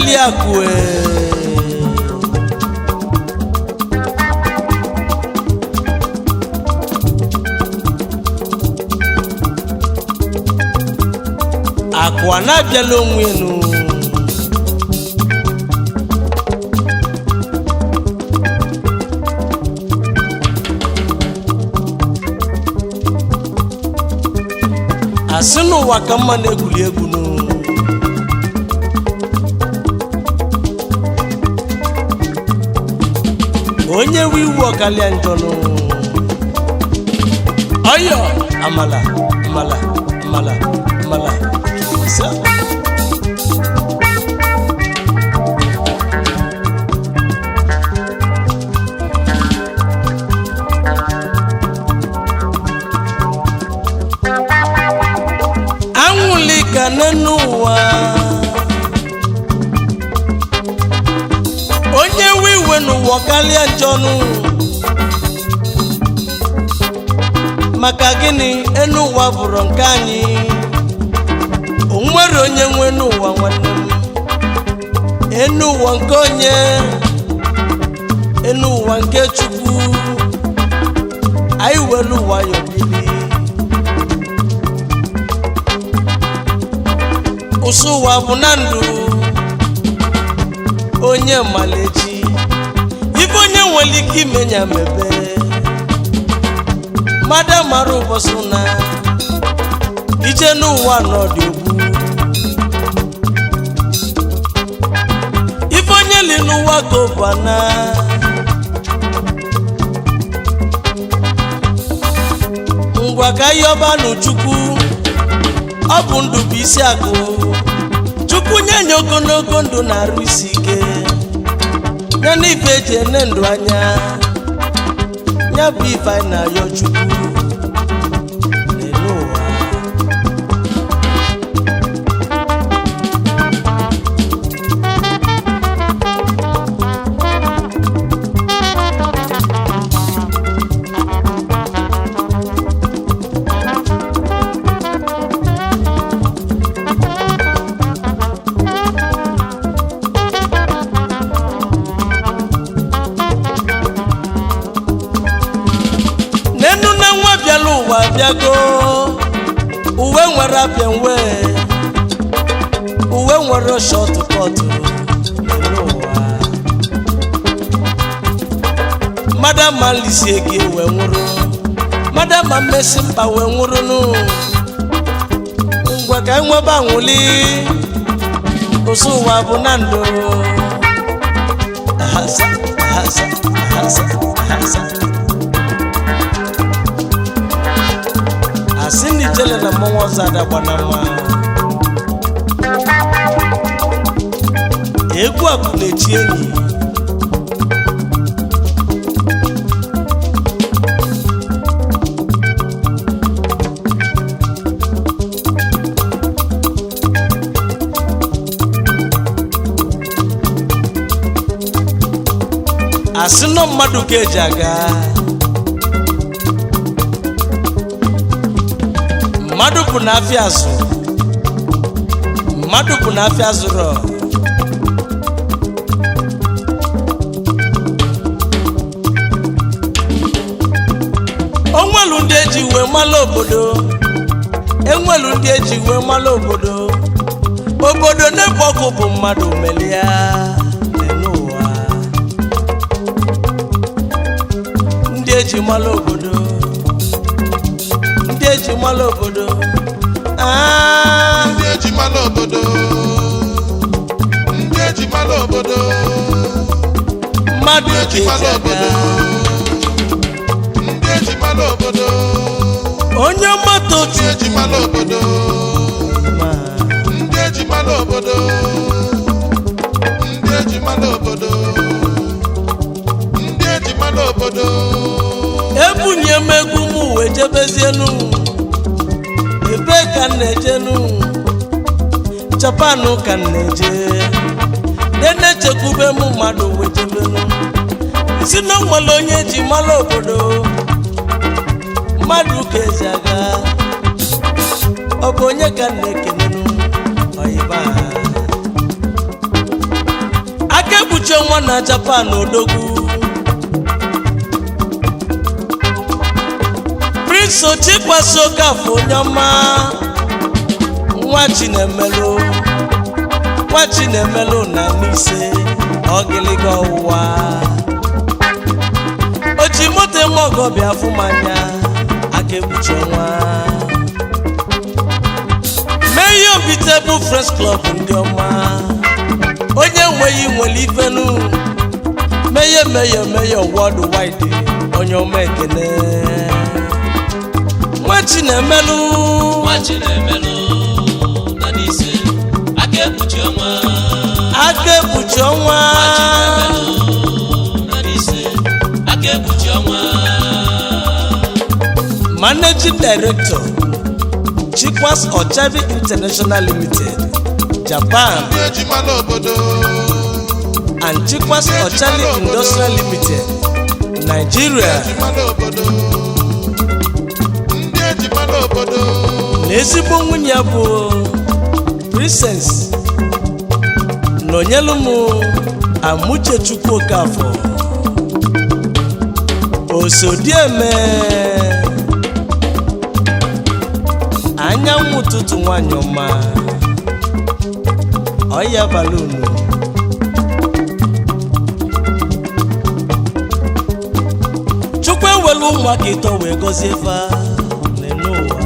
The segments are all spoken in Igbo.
eliakue akụ a na-abịala onwe enu asị n'ụwa ka mma na-egwuli egwu nụ onye we iwu ọkalịa njọ nụ ọyọ amala amala amala amala Sa. anwụlika n'enu ụwa onye we iwe n'ụwa karịa njọnụ maka gịnị enu ụwa bụrụ nke anyị o nwere onye nwe n'ụwa nwanne m enu ụwa nke onye enu ụwa nke chukwu anyị were ụwa ya obili ụsụ ụwa bụ na ndụ onye malechi ife onye nwere ike imenya mebe mmadụ mara ụbọchị na ije n'ụwa n'ọdị ogbu ife onye li n'ụwa ka ụbana ngwa ka ihe ọba n'chukwu ọ bụ ndụ bụ isi akụ chukwu nye nye ogologo ndụ na-arụ isi ike ya na ife eji ene ndụ anya ya bụ ife anyị na-ayọ chukwu n'elu ụwa n'enu na nwa bịala ụwa bịago uwe nwere apịa nwe uwe nwere shọtụ kọtụ n'elu ụwa mmadụ ama lisie gị wee nwụrụ mmadụ ama mmesi mkpa wee nwụrụ nụ ngwa ka enwebe anwụli ụsụ ụwa bụ na ndụ ahasa ahasa ahasa ahasa asị na ijele na mmọnwụ ọzọ adagba na mma egwu akụ na-echi enyi asị nọ mmadụ ka eji aga mmadụ bụ na afịa azụ mmadụ bụ na afịa zụrụ onwelu ndị eji wee mala obodo enwelu ndị eji wee mala obodo obodo n'ebe ọkụ bụ mmadụ melia n'ụwa ndị eji mala obodo ndị eji mala obodo Ah, ndị eji mara obodo ndị eji mara obodo mmadụ ndị ka eji eji mara aga obodo ndị eji mara obodo onye moto ndị eji mara obodo chuma ndị eji mara obodo ndị eji mara obodo ndị eji mara obodo ebunye m egwu m wee jebezienu ebe ka m na-ejenu japan ka m na-eje na-echekwube m mmadụ wee jebenu si na nwere onye ji mara obodo mmadụ ka eji aga ọ bụ onye ka m na-ekenenu oyiba ekpuchi ọnwa na japan odogwu prince ochikwasi okafọ onye ọma nwa chinemelu nwa chinemelu na n'ise ọgịlịga ọwụwa oji moto nwa ọgọ bịa fụ m anya aka ekpuchi ọnwa mee obitebụl friends club ndị ọma onye nweghị nwere ifenu meye meye meye world wide onye ọma ekene nwa chinemelu nwachi na-emelụ na n'ise aka ekpuchi ọnwa aka ekpuchi ọnwa na n'ise aka ekpuchi ọnwa managing director chikwas ochavi international limited japan ndị eji mara obodo and chikwas ochavi industrial limited nigeria eji mara obodo ndị eji mara obodo na ezigbo nwunye ya bụ princess nọnyelu m amuche chukwu okafọ osodieme anyanwụ ụtụtụ nwanyị ọma ọya balunu chukwu ewelu ụmụaka ịtọ wee gọzie fa n'ụwa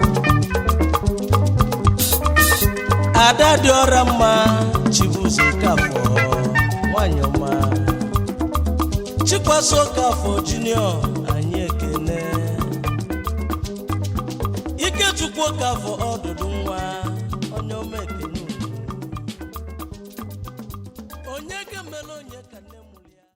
ada dị ọra mma chibuzo kafọ nwanyị ọma chikwaso kafọ junior anyị ekene ikechukwu kafọ ọdụdụ